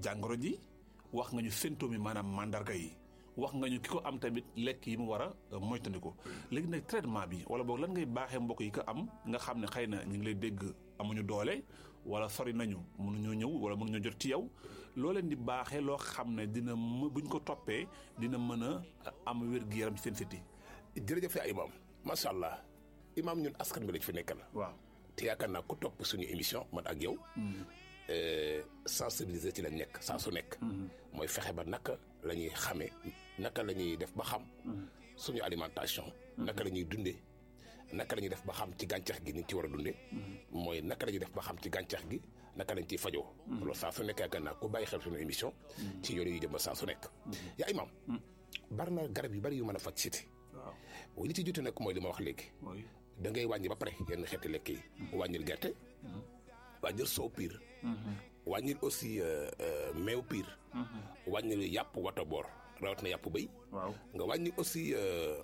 jàngoro ji wax nga ñu symptômes yi maanaam mandarga yi wax nga ñu ki ko am tamit lekk yi mu war a moytandiku léegi nag traitement bi wala boog lan ngay baaxee mbokk yi ko am nga xam ne xëy na ñu ngi lay dégg amuñu doole wala sori nañu mënuñoo ñëw wala mënuñoo jot ci yow loo leen di baaxee loo xam ne dina m buñ ko toppee dina mën a am wér-gu-yaram ci seen siti jërëjëf yaa imaam macha allah imaam ñun askan bi lañ fi nekkal. waaw te yaakaar naa ku topp suñu émission man ak yow. sensibiliser ci lañ nekk saa su nekk. mooy fexe ba naka la ñuy xamee naka la ñuy def ba xam. suñu alimentation. naka la ñuy dundee naka la ñuy def ba xam ci gàncax gi ni ci war a dundee. mooy naka la ñuy def ba xam ci gàncax gi naka lañ ciy fajoo. loolu saa su nekk yaakaar naa ku bàyyi xel suñu émission. ci yoonu yu jëm ba saa su nekk. yaa imaam. bari na garab yu bari yu mën a faj siti waaw li ci jote nag mooy li ma wax léegi. da ngay wàññi ba pare yenn xeeti lekk yi. wàññil gerte. wàññil soow piir. wàññil aussi meew piir. wàññil yàpp wata boor rawatina yàpp béy. waaw nga wàññi aussi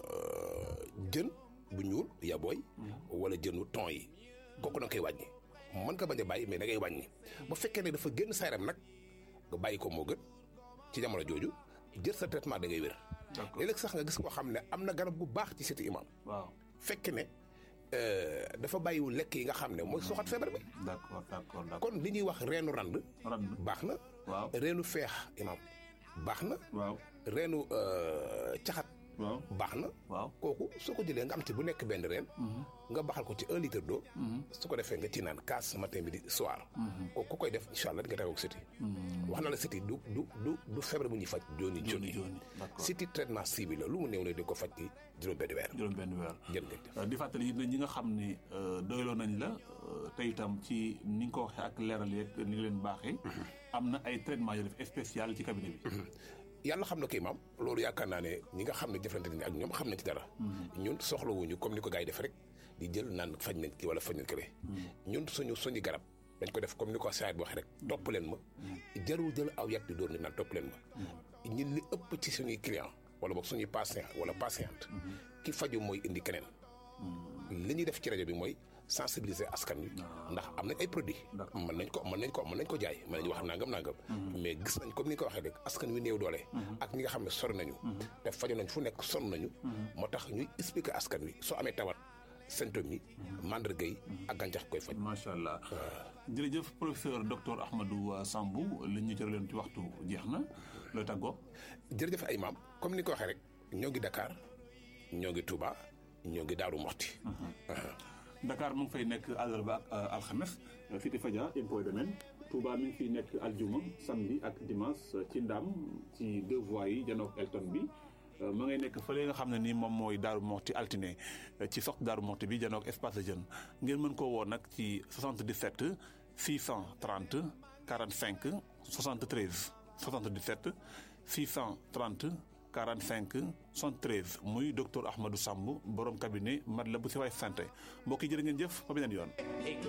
jën bu ñuul yabooy. wala jënu ton yi. kooku da nga koy wàññi. mën nga bañ a bàyyi mais da ngay wàññi. bu fekkee ne dafa génn sa yaram nag nga bàyyi ko moo gën ci jamono jooju jël sa traitement da ngay wér. léeg-léeg sax nga gis koo xam ne am na garab gu baax ci siti imam waaw fekk ne dafa bàyyiwul lekk yi nga xam ne mooy soxat feebar bi d'accord d'accord d'accord kon li ñuy wax reenu rand rand baax na waaw reenu feex imam baax na waaw reenu caxat waaw baax na waaw kooku soo ko jëlee nga am ci bu nekk benn reen nga baxal ko ci un litre d'eau su ko defee nga ci naan kaas matin midi soir kooku ku koy def incha allah di nga tawoo ak siti wax na la siti du du du du feebar bu ñuy faj jooni joni jooni joni d'accord siti traitement ciblé la lu mu néew ne di ko faj ci juróom benn weer juróom benn weer jël nga jëf di fàttali it ne ñi nga xam ni doyloo nañ la te itam ci ni nga ko waxee ak leeral yeeg ni nga leen baaxee am na ay traitement yu def spécial ci cabinet bi yàlla xam na kii maam loolu yaakaar naa ne ñi nga xam ne jëflante nañ ak ñoom xam nañ ci dara ñun soxlawuñu comme ni ko gars yi def rek di jël naan faj nañ ki wala faj nañ kële ñun suñu suñu garab dañ ko def comme ni ko saayit bi waxee rek topp leen ma jarul jël aw yat di doon ni naan topp leen ma ñun li ëpp ci suñuy client wala boog suñuy patient wala patiente ki faju mooy indi keneen li ñuy def ci rajo bi mooy sensibiliser askan wi ndax am nañ ay produits mën nañ ko mën nañ ko mën nañ ko jaay mën nañ wax nangam nangam mais gis nañ comme ni nga ko waxee rek askan wi néew doole ak ñi nga xam ne sori nañu te faju nañ fu nekk sonn nañu moo tax ñuy expliquer askan wi soo amee tawat symptômes yi mandarga yi ak gàncax koy faj macha allah jërëjëf professeur docteur Ahmadou Sambou li ñu jëraleen ci waxtu jeex na looy tàggoo jërëjëf ay maam comme ni nga ko waxee rek ñoo ngi Dakar ñoo ngi Touba ñoo ngi Daaru Moxti Dakar mu ngi fay nekk àllarba ak alxames fii di Fadia impôt domaine Touba mi ngi fiy nekk aljuma samedi ak dimanche ci Ndam ci deux voies yi janook Elton bi ma ngay nekk fële nga xam ne nii moom mooy Daaru Moxti altine ci sox Daaru Moxti bi janook espace de jeune ngeen mën koo woo nag ci 77 630 45 73 77 630 45 73 muy docteur Ahmadou Samb borom cabinet Matlaboul Chifaa'u santé mbokk yi jërë ngeen jëf ba beneen yoon.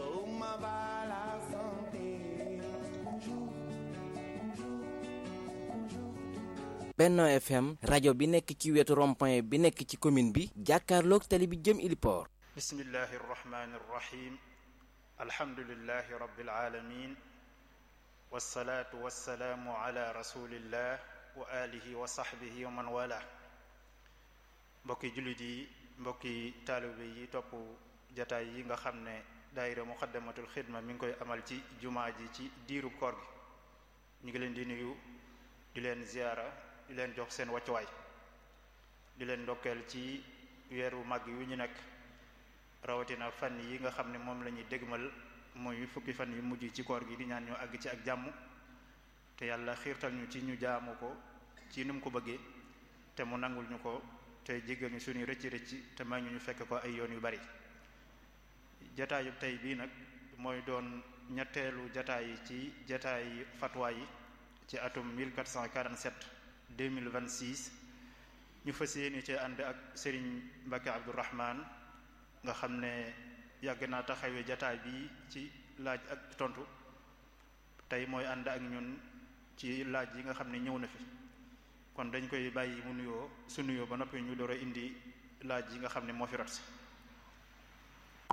Benno FM rajo bi nekk ci wetu rond-point bi nekk ci commune bi jàkkaarloog tali bi jëm Iliport. bismillahi irrahmani irrahim alhamdulilahi rabbil alamin wasalaatu wasalaamu ala rasulillah wa alihi wa sahbihi wa man wala mbokki jullit yi mbokki taalibe yi topp jataay yi nga xam ne daayira muxaddamatul xidma mi ngi koy amal ci jumaa ji ci diiru koor gi ñu ngi leen di nuyu di leen ziyaara di leen jox seen wàccuwaay di leen ndokkeel ci weeru màgg yu ñu nekk rawatina fan yi nga xam ne moom la ñuy dégmal mooy fukki fan yu mujj ci koor gi di ñaan ñu àgg ci ak jàmm te yàlla xiirtal ñu ci ñu jaamu ko ci nu mu ko bëggee te mu nangul ñu ko te jéggal ñu suñuy rëcc rëcc te may ñu ñu fekk ko ay yoon yu bari jataayub tey bii nag mooy doon ñetteelu jataay yi ci jataay fatwa yi ci atum 1447 2026 ñu fas yéene ci ànd ak Serigne Mbacke Abdourahman nga xam ne yàgg naa taxawee jataay bi ci laaj ak tontu tey mooy ànd ak ñun ci laaj yi nga xam ne ñëw na fi kon dañ koy bàyyi mu nuyoo su nuyoo ba noppi ñu door a indi laaj yi nga xam ne moo fi rot si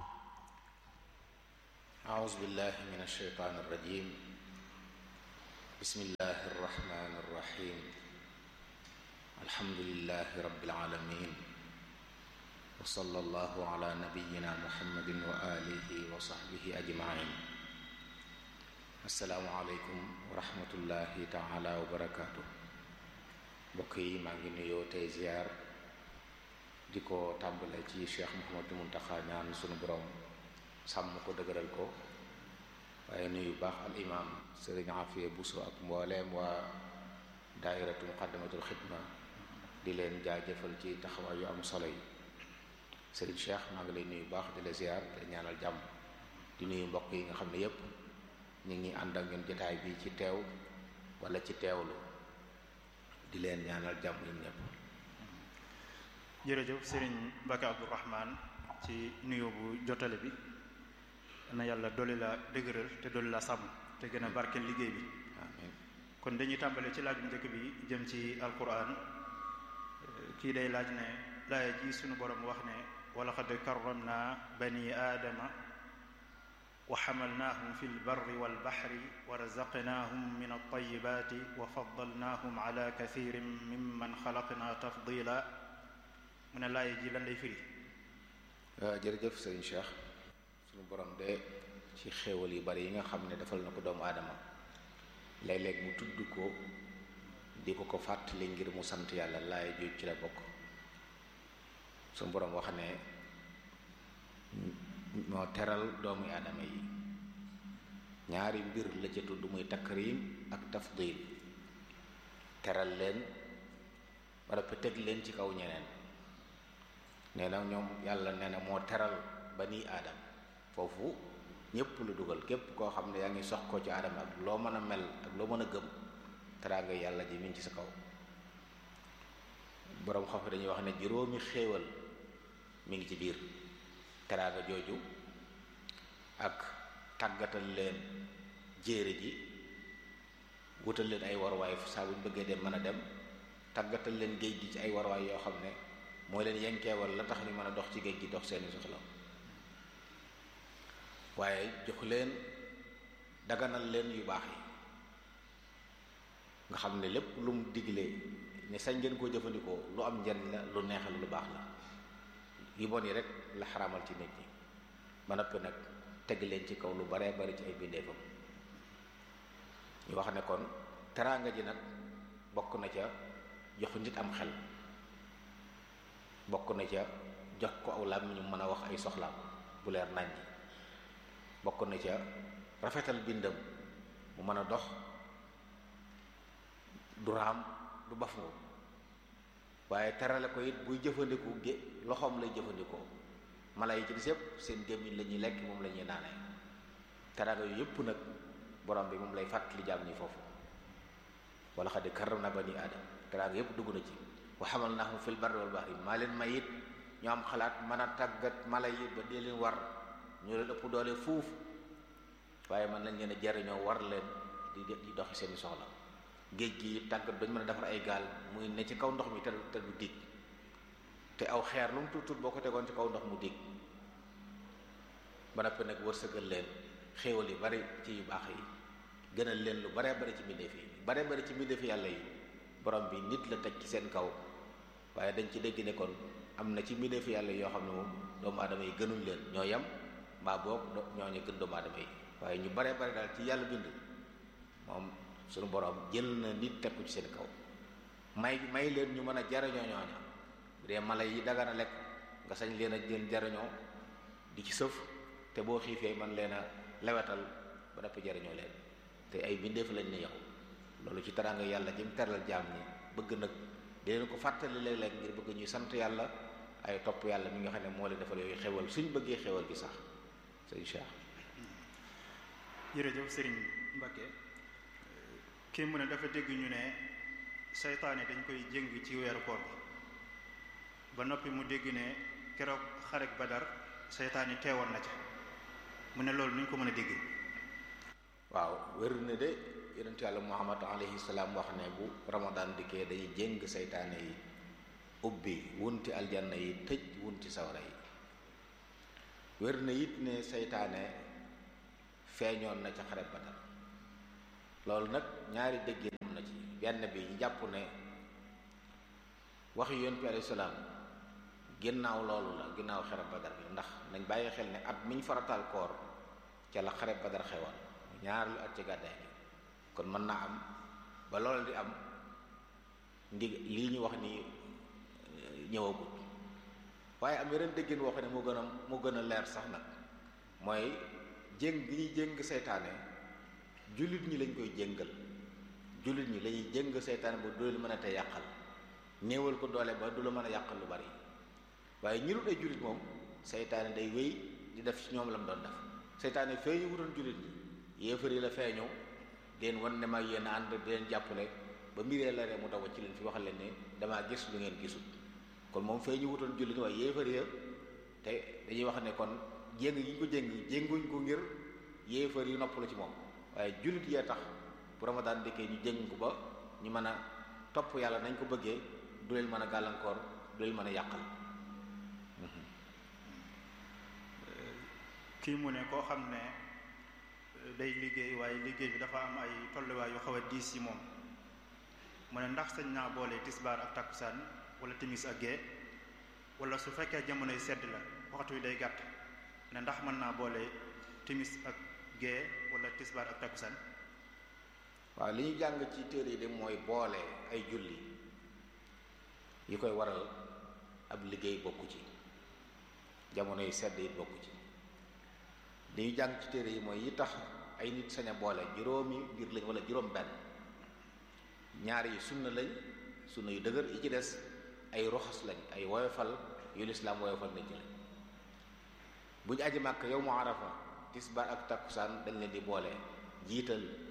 أعوذ بالله من الشيطان الرجيم bismillahi irrahmani irrahim alhamdulilahi rabbil alamin wa sallallahu ala nabiyina muhammadin wa alihi wa sahbihi ajmain assalaamu aleykum wa rahmatullahi taala wa barakaatu mbokk yi maa ngi nuyoo tey ziyaar di ko tàmbale ci cheikh Mouhamadou Muntaxa ñaan sunu borom sàmm ko dëgëral ko waaye nuyu baax al imam sëriñ Afiya Buso ak mbooleem waa daairatu muqaddamatul xidma di leen jaajëfal ci taxawaay yu am solo yi sëriñ cheikh maa ngi lay nuyu baax di la ziyaar di la ñaanal jàmm di nuyu mbokk yi nga xam ne yépp ñu ngi ànd ak ñun jotaay bi ci teew wala ci teewlu di leen ñaanal jàmm ñun ñëpp jërëjëf sëriñ Mbacke Abdourahman ci nuyoo bu jotale bi na yàlla dolli la dëgëral te dolli la sàmm te gën a barkeel liggéey bi amiin kon dañuy tàmbale ci laaj bu njëkk bi jëm ci alquran kii day laaj ne laaya ji sunu borom wax ne wa laqad karramna bani aadama wa xamalnaahum fi lbarri walbaxri wa razaqnaahum min altayibaati wa faddalnaahum ala kathirin mimman xalaqna tafdila mu ne laaya ji lan lay firi jërëjëf sëriñ Cheikh sunu borom de ci xéewal yu bari yi nga xam ne defal na ko doomu aadama léeg-léeg mu tudd ko di ko ko fàttali ngir mu sant yàlla laaya ju ci la bokk sunu borom wax ne moo teral doomu aadama yi ñaari mbir la ca tudd muy takrim ak tafdil teral leen wala pe teg leen ci kaw ñeneen nee na ñoom yàlla nee na moo teral bani aadam foofu ñépp lu dugal képp koo xam ne yaa ngi sox ko ci aadama ak loo mën a mel ak loo mën a gëm teraanga yàlla ji mi ngi ci sa kaw boroom xam ne dañuy wax ne juróomi xéewal mi ngi ci biir teraanga jooju ak tàggatal leen jéere ji wutal leen ay warwaay saa bu ñu bëggee dem mën a dem tàggatal leen géej gi ci ay warwaay yoo xam ne mooy leen yenkeewal la tax ñu mën a dox ci géej gi dox seeni soxla waaye jox leen daganal leen yu baax yi nga xam ne lépp lu mu diglee ne sañ ngeen koo jëfandikoo lu am njariñ la lu neexal lu baax la yu bon yi rek la xaraamal ci nit ñi ba noppi nag teg leen ci kaw lu baree bari ci ay bindeefam ñu wax ne kon teraanga ji nag bokk na ca jox nit am xel bokk na ca jox ko aw làmmiñ ñu mën a wax ay soxlaam bu leer nañ bokk na ca rafetal bindam mu mën a dox du raam du baf nga waaye terale ko it buy jëfandiku gé loxoom lay jëfandikoo mala yi ci des yépp seen gémmiñ la ñuy lekk moom la ñuy naanee teraanga yu yépp nag borom bi moom lay fàttali jaam ñi foofu wala xad karramna bani aadam teraanga yépp dugg na ci wa hamalnaahum fil barri wal bahri maa leen may it ñu am xalaat mën a tàggat mala yi ba dee leen war ñu leen ëpp doole fuuf waaye mën nañ leen a jariñoo war leen di di doxi seeni soxla géej gi tàggat dañ mën a defar ay gaal muy ne ci kaw ndox mi te te du dig te aw xeer lu mu tuut tuut boo ko tegoon ci kaw ndox mu dig ba noppi nag wërsëgal leen xéewal yu bari ci yu baax yi gënal leen lu baree bari ci mbindeef yi baree bari ci mbindeef yàlla yi borom bi nit la teg ci seen kaw waaye dañ ci dégg ne kon am na ci mbindeef yàlla yoo xam ne moom doomu aadama yi gënuñ leen ñoo yem mbaa boog ñoo ñu gën doomu aadama yi waaye ñu baree bari daal ci yàlla bind moom suñu borom jël na nit teg ko ci seen kaw may may leen ñu mën a jariñoo ñooña bu dee mala yi dagana lekk nga sañ leen a jël jariñoo di ci sëf te boo xiifee man leen a lewetal ba dappi jariñoo leen te ay bindeef lañ ne yow loolu ci teraanga yàlla jëm teral jaam ñi bëgg nag di leen ko fàttali léeg-léeg ngir bëgg ñuy sant yàlla ay topp yàlla mi nga xam ne moo leen defal yooyu xewal suñ bëggee xewal gi sax sëñ Cheikh jërëjëf sëriñ Mbacke kii mu ne dafa dégg ñu ne seytaane dañ koy jëng ci weeru koor bi ba noppi mu dégg ne keroog xarek badar seytaane teewoon na ca mu ne loolu nuñ ko mën a dégg waaw wér na de yonent yàlla muhammad alayhi salaam wax ne bu ramadan dikkee day jéng seytaane yi ubbi wunti aljanna yi tëj wunti sawara yi wér na it ne seytaane feeñoon na ca xare badar loolu nag ñaari déggee am na ci benn bi ñu jàpp ne wax yonent bi alayhi salaam ginnaaw loolu la ginnaaw xare badar bi ndax nañ bàyyi xel ne at miñ farataal koor ca la xare badar xewoon ñaar lu at ci gàddaay bi kon mën naa am ba loolu di am ndig lii ñu wax ni ñëwagut waaye am yeneen déggin wax ne mu gën a mu gën a leer sax nag mooy jéng gi ñuy jéng seytaane jullit ñi lañ koy jéngal jullit ñi lañuy jéng seytaane ba du la mën a te yàqal néewal ko doole ba du la mën a yàqal lu bari waaye ñi dul ay jullit moom seytaane day wéy di def ci ñoom la mu doon def seytaane feeñu wutoon jullit ñi yéefar yi la feeñoo leen wan ne ma yéen ànd di leen jàppale ba mbiree la ree mu daw ci leen fi waxal leen ne damaa gis lu ngeen gisul kon moom feeñu wutoon jullit ñi waaye yéefar ya te dañuy wax ne kon jéng yi ñu ko jéng jénguñ ko ngir yéefar yi noppalu ci moom waaye jullit yee tax bu ramadaan dikkee ñu jéng ko ba ñu mën a topp yàlla nañ ko bëggee du leen mën a gàllankoor du leen mën a yàqal kii mu ne koo xam ne day liggéey waaye liggéey bi dafa am ay tolluwaay yu xaw a diis ci moom mu ne ndax sañ naa boole tisbaar ak takkusaan wala timis ak gee wala su fekkee jamonoy sedd la waxtu wi day gàtt ne ndax mën naa boole timis ak gee wala tisbaar ak takkusaan waaw li ñu jàng ci téere yi de mooy boole ay julli yi koy waral ab liggéey bokku ci jamono yi sedd yi bokku ci li ñu jàng ci téere yi mooy yi tax ay nit sañ a boole juróomi mbir lañ wala juróom benn ñaar yi sunna lañ sunna yu dëgër yi ci des ay roxas lañ ay woyofal yu lislaam woyofal nañ ci lañ bu ñu aji màkk yow mu arafa tisbaar ak takkusaan dañ leen di boole jiital